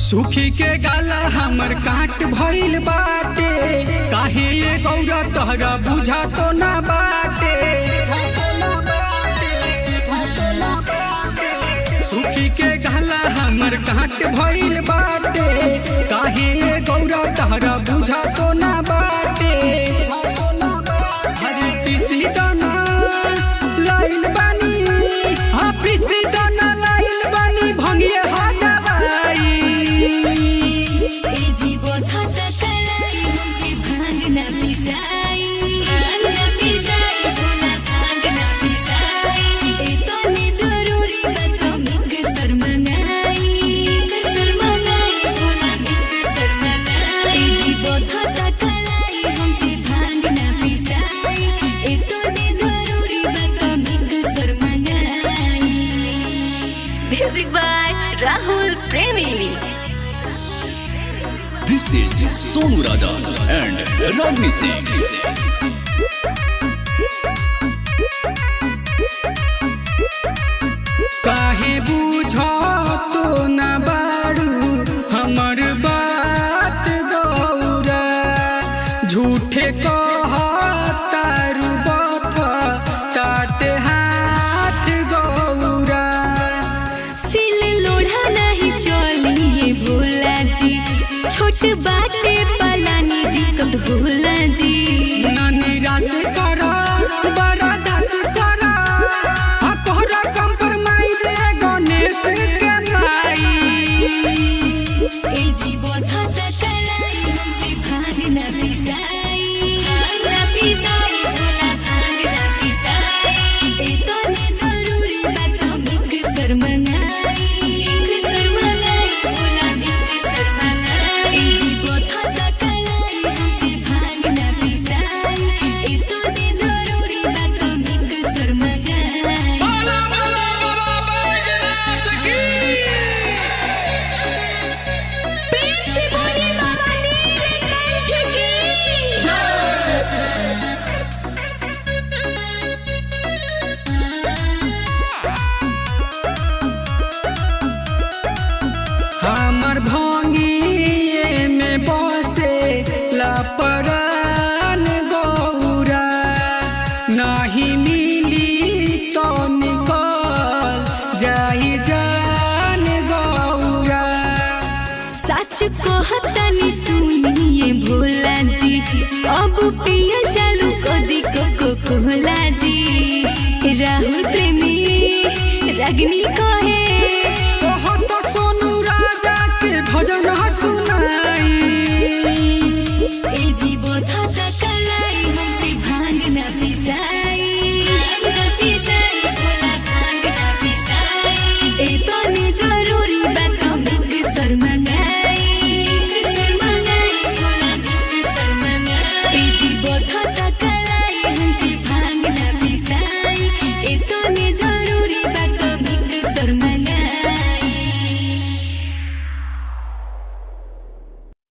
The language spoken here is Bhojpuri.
सुखी के गाला हमर काट भइल बाटे काहे ये गौरा तोहरा बुझा तो ना बाटे सुखी के गाला हमर काट भइल बाटे काहे ये गौरा तोहरा बुझा तो ना बाटे हरी पिसी दाना लाइन बानी हाँ पिसी दाना लाइन बानी भंगिए हो दवाई ए जीवो छत कलाई हमसे भांग न पिसाई भांग न पिसाई भोला भांग न पिसाई ए तने जरूरी बात मिक शर्मनाई मिक शर्मनाई भोला मिक शर्मनाई ए जीवो छत कलाई हमसे भांग न पिसाई ए तने जरूरी बात मिक शर्मनाई म्यूजिक बाय राहुल प्रेमी This is Sonu Raja and Ragni Singh. काहे बुझा तो न बारू हमर बात गौरा झूठे कहतारू बथ ताते हाथ गौरा सिल लोढ़ा नहीं चलिए भोला जी छोट बाटे पलानी दिक्कत भोला जी ना निराश कर बड़ा दास कर हकोरा कंप्रोमाइज गणेश के माई ए जीवो छत कलाई हमसे भांग न पिसाई भांग न पिसाई भोला भांग न पिसाई ए तने जरूरी बात मिक शर्मनाई मिक शर्मनाई भोला मिक शर्मनाई ए जीवो छत कलाई हमसे भांग न पिसाई ए तने जरूरी बात मिक शर्मनाई प्रेम से बोलिए बाबा नीलकंठ की हमर भंगिए में बसे लपरान गौरा नाही मिली तो निकल जाई जान गौरा सच कहतनी सुनिए भोला जी अब पिया चालू कदी को कोला जी राहुल प्रेमी रगनी कहे